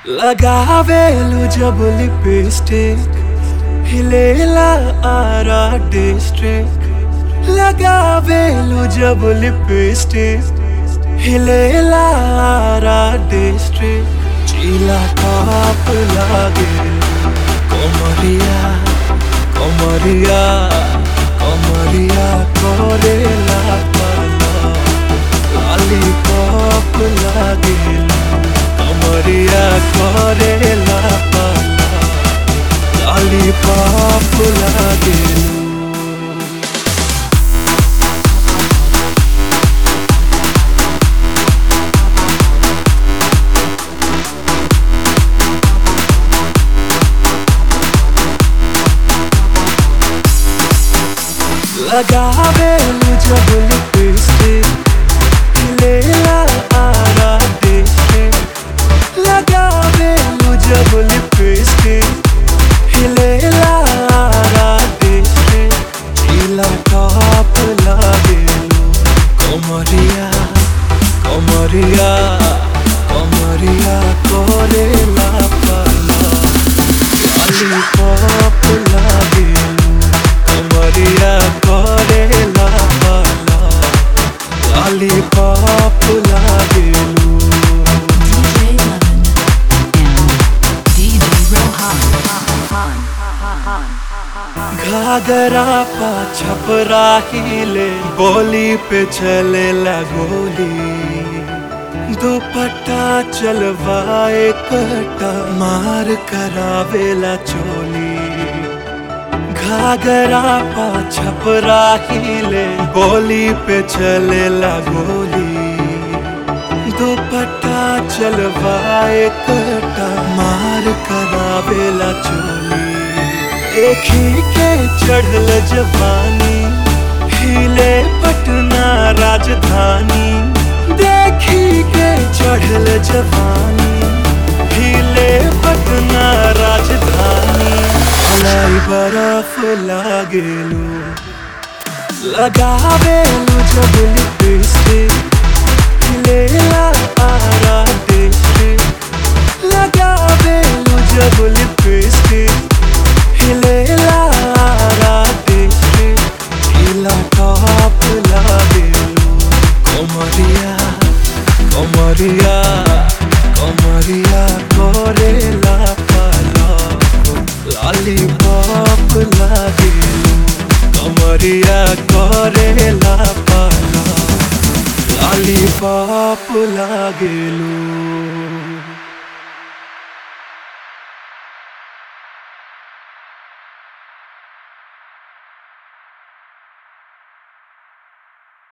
लगावेलु जब लिपस्टिक हिलेला आरा डिस्ट्रिक्ट लगावेलु जब लिपस्टिक हिलेला आरा डिस्ट्रिक्ट चीला काप लागे कोमरिया कोमरिया कोमरिया कोरेला पाला लॉलीपॉप लागेला कमरिया करेला पाला लॉलीपॉप लागेला लगावेलु जब लिपस्टिक हिलेला आरा डिस्ट्रिक्ट लगावेलु जब लिपस्टिक हिलेला आरा डिस्ट्रिक्ट चीला टॉप लागेलु कोमरिया कोमरिया कोमरिया कोरेला पाला लॉलीपॉप लागेलु कमरिया करेला पाला लॉलीपॉप लागेलु DJ Lemon and DJ Rohan. घाघरा पा छपरा हिले बोली पे चले गोली दुपट्टा चलवाए कटा मार करावेला चोली घाघरा पा छपरा हिले बोली पे चलेला गोली दुपट्टा चलवाए कटा मार करावेला चोली एक ही के चढ़ल जवानी हिले पटना राजधानी देखी के चढ़ल जवानी हिले पटना राजधानी हलाई बर्फ लागेलू लगावेलू जब लिपस्टिक हिलेला आरा डिस्ट्रिक्ट लगावेलू जब लिपस्टिक हिलेला आरा डिस्ट्रिक्ट हिला टॉप लागेलू कोमरिया कोमरिया कोमरिया कोरेला पाला लॉलीपॉप लागेलू कमरिया करेला पाला लॉलीपॉप लागेलू